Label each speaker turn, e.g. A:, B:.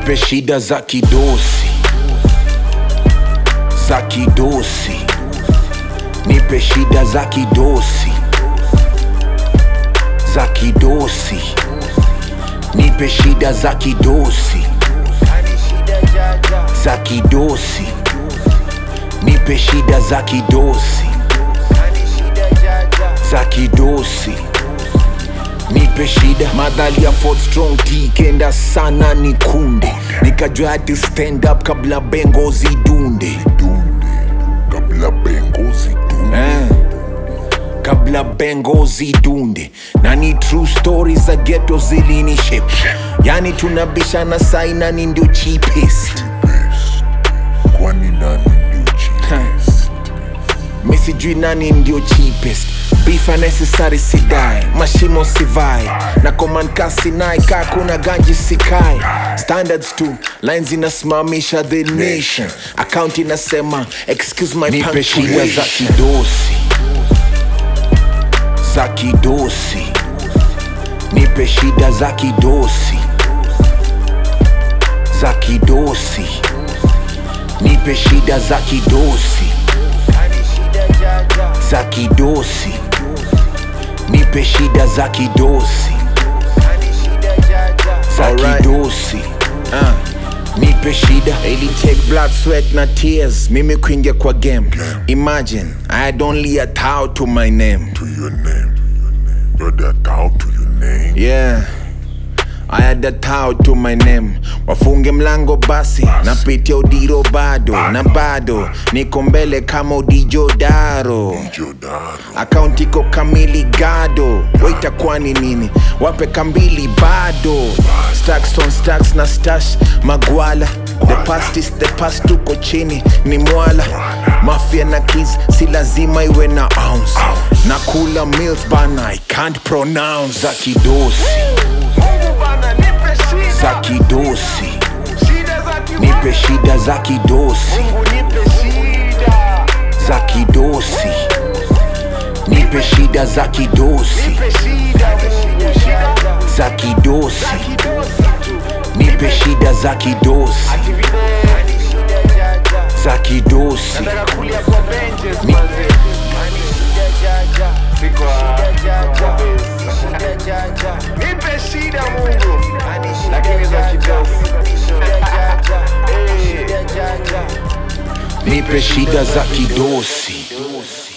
A: nipe shida za kidosi za kidosi nipe shida za kidosi za kidosi nipe shida za kidosi za kidosi nipe shida za kidosi za kidosi nipe shida madhali ya Fort strong T kenda sana ni kunde nikajua hati stand up kabla bengo zidunde
B: kabla bengo zidunde
A: eh. kabla bengo zidunde na ni true stories za ghetto zilini shape yani tunabishana saina ni ndio cheapest
B: kwani nani ndio cheapest
A: mi sijui nani ndio cheapest beef unnecessary sidai mashimo sivai na command kasi nai kaa kuna ganji sikai standards tu lines inasimamisha the nation account inasema excuse my nipe shida za kidosi za kidosi nipe shida za kidosi za kidosi nipe shida za kidosi za kidosi nipe shida za kidosi za
C: Alright.
A: kidosi uh. nipe shida ili take blood sweat na tears mimi kuingia kwa game imagine i had only a towel to my name
B: to your name brother down to your name
A: yeah I had a towel to my name wafunge mlango basi napitia udiro bado na bado niko mbele kama udijodaro
B: jodaro
A: akaunti iko kamili gado waitakuwa ni nini wape kambili bado stacks on stacks na stash magwala the past is the past tuko chini ni mwala mafia na keys si lazima iwe na ounce na kula meals bana i can't pronounce za kidosi za kidosi nipe shida za kidosi za kidosi nipe shida za kidosi za kidosi nipe shida za kidosi za kidosi Ni-
C: Nipe shida Mungu, lakini za kidosi.
A: nipe shida za kidosi